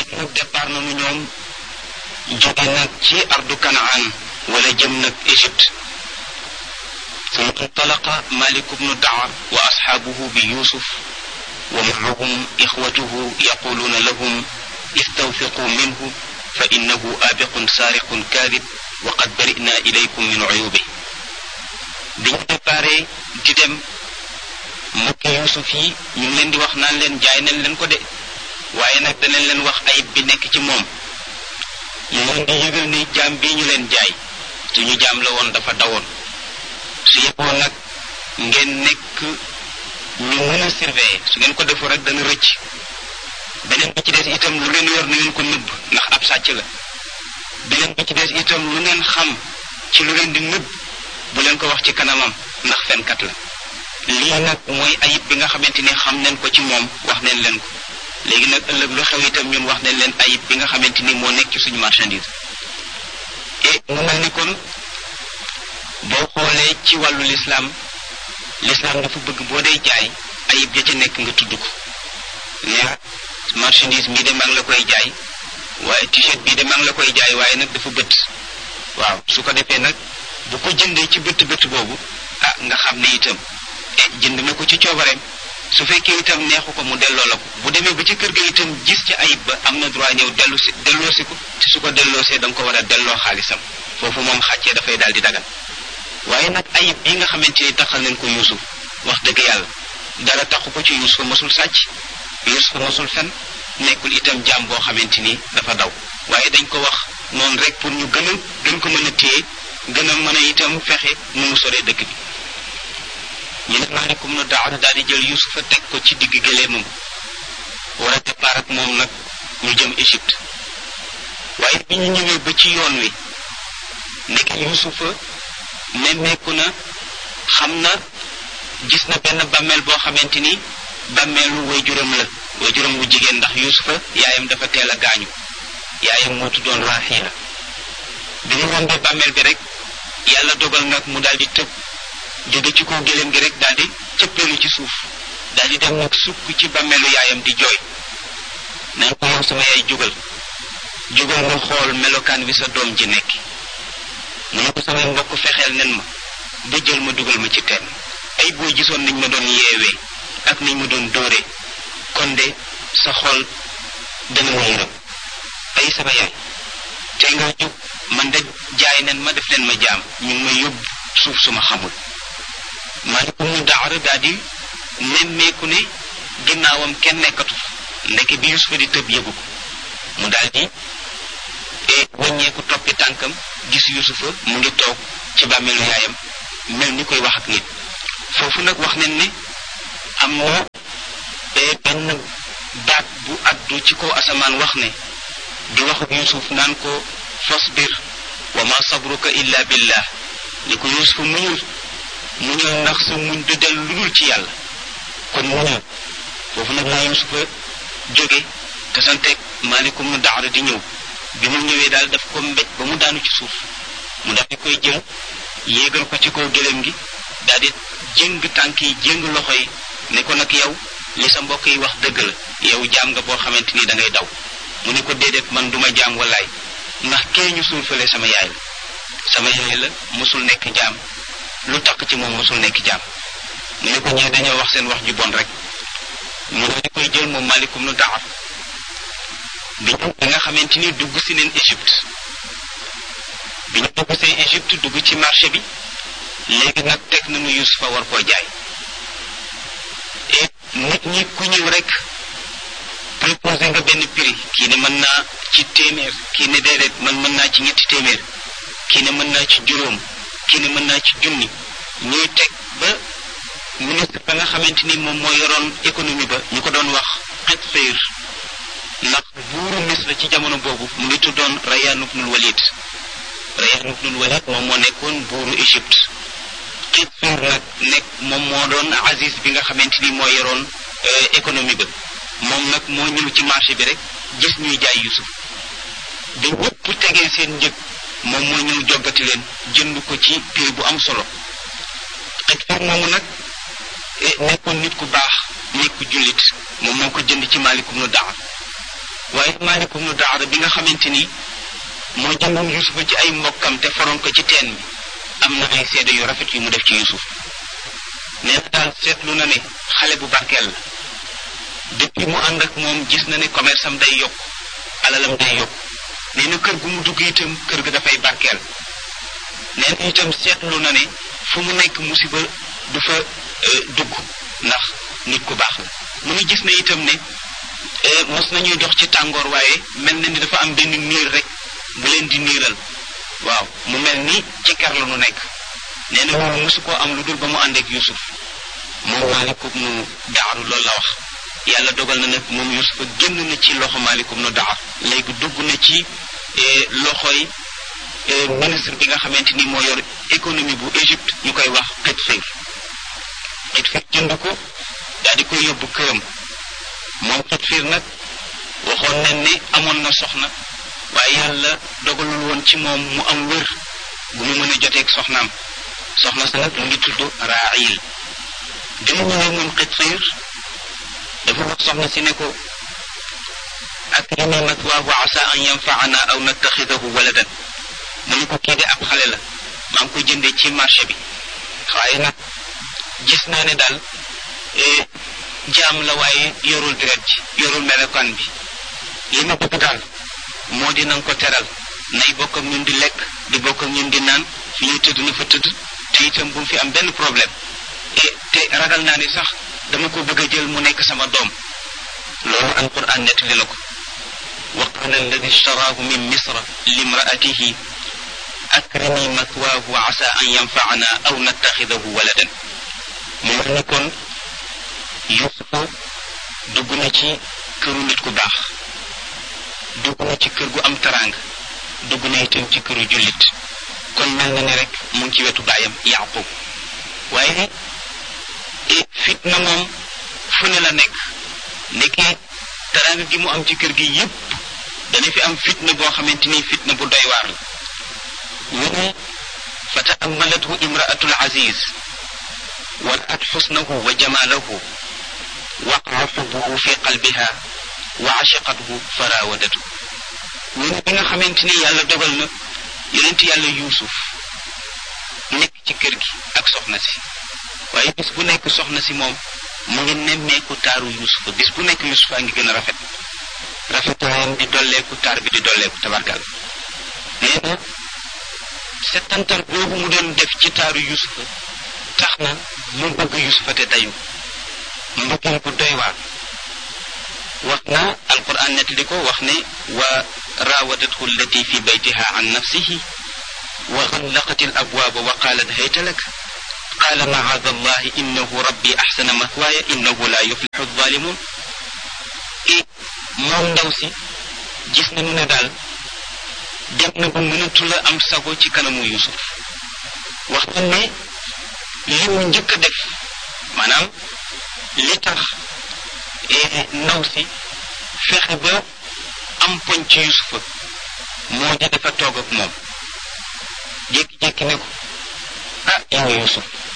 nag départ nañu ñoom jóge nag ci ardu kanaan wala jëm nag Égypte ثم انطلق مالك بن الدعر وأصحابه بيوسف ومعهم إخوته يقولون لهم استوثقوا منه فإنه آبق سارق كاذب وقد برئنا إليكم من عيوبه biñ déparé di dem mbokki Yuusuf yi ñu ngi leen di wax naan leen jaay nañ leen ko de waaye nag danañ leen wax ayib bi nekk ci moom ñu leen di yëgal ni jaam bii ñu leen jaay suñu jaam la woon dafa dawoon su yeboo nag ngeen nekk ñu mën a surveiller su ngeen ko defu rek dana rëcc beneen bi ci des itam lu ngeen yor na ngeen ko nëbb ndax ab sàcc la beneen bi ci des itam lu ngeen xam ci lu ngeen di nëbb bu leen ko wax ci kanamam ndax fenkat la lii nag mooy ayib bi nga xamante ni xam nañ ko ci moom wax nañ leen ko léegi nag ëllëg lu xew itam ñun wax nañ leen ayib bi nga xamante ni moo nekk ci suñu marchandise et mu mel ni kon boo xoolee ci wàllu lislaam lislaam dafa bëgg boo dee jaay ayib ja ca nekk nga tudd ko ne marchandise mii de maa ngi la koy jaay waaye t-shirt bii de maa ngi la koy jaay waaye nag dafa bët waaw su ko defee nag bu ko jëndee ci bët bët boobu ah nga xam ne itam e jënd na ko ci coobareem su fekkee itam neexu ko mu delloo la ko bu demee ba ci kër ga itam gis ci ayib ba am na droit ñëw dellu si delloosi ko te su ko delloosee da nga ko war a delloo xaalisam foofu moom xàccee dafay daal di dagal waaye nag ayib bii nga xamante ni taxal nañ ko yuusuf wax dëgg yàlla dara taxu ko ci yuusuf mosul sàcc yuusuf mosul fen nekkul itam jaam boo xamante ni dafa daw waaye dañ ko wax noonu rek pour ñu gën a gën ko mën a téye gën a mën a itam fexe nu mu soree dëkk bi ñu ne maalikum nu daawar daal di jël yuusufa teg ko ci digg gëleemam war a départ ak moom nag ñu jëm Égypte waaye bi ñu ñëwee ba ci yoon wi nekk yuusufa nemmeeku na xam na gis na benn bàmmeel boo xamante ni bàmmeelu waajuram la waajuram wu jigéen ndax yuusufa yaayam dafa teel a gaañu yaayam moo tuddoon Raaxiila bi mu rombee bàmmeel bi rek yàlla dogal nag mu daal di tëb jóge ci kaw gëléem gi rek daal di cëppeelu ci suuf daal di dem nag sukk ci bàmmeelu yaayam di jooy naan ko yow sama yaay jógal jógal nga xool melokaan bi sa doom ji nekk mu ne ko samay mbokk fexeel nen ma ba jël ma dugal ma ci teen ay boo gisoon niñ ma doon yeewee ak niñ ma doon dóoree kon de sa xol dana ma yërëm ay sama yaay tey nga jóg man de jaay nen ma def leen ma jaam ñu ngi ma yóbbu suuf suma xamul maalikum mu daara daal di nemmeeku ne ginnaawam kenn nekkatu ndeke bi Yusufa di tëb yëgu ko mu daal di wàññeeku toppi tànkam gis Yusufa mu ngi toog ci bàmmeelu yaayam mel ni koy wax ak nit foofu nag wax nañ ne am na benn baat bu addu ci kaw asamaan wax ne di wax ak Yusuf naan ko fasbir wa ma sabruka illa billah ni ko Yusuf muñul muñul ndax sa muñ du del lu dul ci yàlla kon muñul foofu nag la Yusufa jóge te santeeg maalikum nu daara di ñëw bi mu ñëwee daal daf ko mbéj ba mu daanu ci suuf mu daal di koy jël yéegal ko ci kaw gëléem gi daal di jéng tànk yi jéng loxo yi ne ko nag yow li sa mbokk yi wax dëgg la yow jaam nga boo xamante ni da ngay daw mu ne ko déedéet man duma jaam wallaay ndax kee ñu suul fële sama yaay la sama yaay la mosul nekk jaam lu tax ci moom mosul nekk jaam mu ne ko ñee dañoo wax seen wax ju bon rek mu daal di koy jël moom malikum nu daxar bi ñu bi nga xamante ni dugg si neen Égypte bi ñu dugg see Égypte dugg ci marché bi léegi nag teg nañu Yusufa war koo jaay et nit ñi ku ñëw rek proposé nga benn prix kii ne mën naa ci téeméer kii ne déedéet man mën naa ci ñetti téeméer kii ne mën naa ci juróom kii ne mën naa ci junni ñuy teg ba ministre ba nga xamante ni moom moo yoroon économie ba ñu ko doon wax xet féer ndax buuru Misra ci jamono boobu mu ngi tuddoon Rayyan ibnul Walid Rayyan ibnul Walid moom moo nekkoon buuru Égypte xet féer nag nekk moom moo doon Aziz bi nga xamante ni moo yoroon économie ba moom nag moo ñëw ci marché bi rek gis ñuy jaay Yusuf bi ñëpp tegee seen njëg moom moo ñëw joggati leen jënd ko ci prix bu am solo xet féer moomu nag nekkoon nit ku baax nit ku jullit moom moo ko jënd ci maalikum nu daxar waaye Maalik ibnu Daara bi nga xamante ni moo jëndoon Yusufa ci ay mbokkam te foroon ko ci teen bi am na ay seede yu rafet yu mu def ci Yusuf nee na daal seetlu na ne xale bu barkeel la depuis mu ànd ak moom gis na ne commerce am day yokk alalam day yokk nee na kër gu mu dugg itam kër ga dafay barkeel nee na itam seetlu na ne fu mu nekk musiba du fa dugg ndax nit ku baax la mu ngi gis na itam ne mos nañuy dox ci tàngoor waaye mel na ni dafa am benn niir rek bu leen di niiral waaw mu mel ni ci kar la nu nekk nee na moom mosu koo am lu dul ba mu ànd ak Yusuf moom maalikum nu daaru loolu la wax yàlla dogal na nag moom Yusufa génn na ci loxo maalikum nu daar léegi dugg na ci loxoy ministre bi nga xamante ni moo yor économie bu Égypte ñu koy wax Xitfir Xitfir jënd ko daal di koy yóbbu këram moom Xitfir nag waxoon nañ ne amoon na soxna waaye yàlla dogalul woon ci moom mu am wér bu mu mën a joteeg soxnaam soxna sa nag mu ngi tudd Raayil bi mu ñëwee moom Xitfir dafa wax soxna si ne ko akrimi mathwaahu asa an yanfaana aw nattaxidahu waladan mu ne ko kii de ab xale la maa ngi ko jëndee ci marché bi waaye nag gis naa ne daal jaam la waaye yorul deret ji yorul melokaan bi li ma bëgg daal moo di nanga ko teral nay bokk ak ñun di lekk di bokk ak ñun di naan fi ñuy tëdd na fa tëdd te itam bu mu fi am benn problème et te ragal naa ni sax dama ko bëgg a jël mu nekk sama doom loolu alquran nettali na ko wa qala alladi ishtaraahu min misra limraatihi akrimi mathwaahu wa asa an yanfaana aw nattaxidahu waladan mu mel ni kon yusufa dugg na ci këru nit ku baax dugg na ci kër gu am taraanga dugg na itam ci këru jullit kon mel na ni rek mu ngi ci wetu baayam yaqub waaye fitna moom fu ne la nekk ndeke taraanga gi mu am ci kër gi yépp dana fi am fitna boo xamante ni fitna bu doy waar la ñu ne fa taammalathu imraatu alaziz wa raat xusnahu wa jamaalahu waqaa xubbuhu fi qalbiha wa ashaqathu fa raawadatu ñu ne bi nga xamante ni yàlla dogal na yonent yàlla yuusuf nekk ci kër gi ak soxna si waaye bis bu nekk soxna si moom mu ngi nemmeeku taaru yuusufa bis bu nekk yuusufa ngi gën a rafet rafetaayam di dolleeku taar bi di dolleeku tabarkal nee na settantal boobu mu doon def ci taaru yuusufa tax na mu bëgg yuusufa te dayu mbëggeel bu doy waar wax na alquran nettali ko wax ne wa raawadathu allati fi baytiha an nafsihi wa xallaqat al abwaaba wa qaalat hayta lak qaala macaada allahi innahu rabbi axsana mathwaaya innahu la yuflixu alzalimun i moom ndaw si gis nañu ne daal dem na ba mënatu la am sago ci kanamu yusuf wax na ne li mu njëkk a def maanaam li tax ndaw si fexe ba am poñ ci yusufa moo di dafa toog ak moom jékki-jékki ne ko ah yow yusuf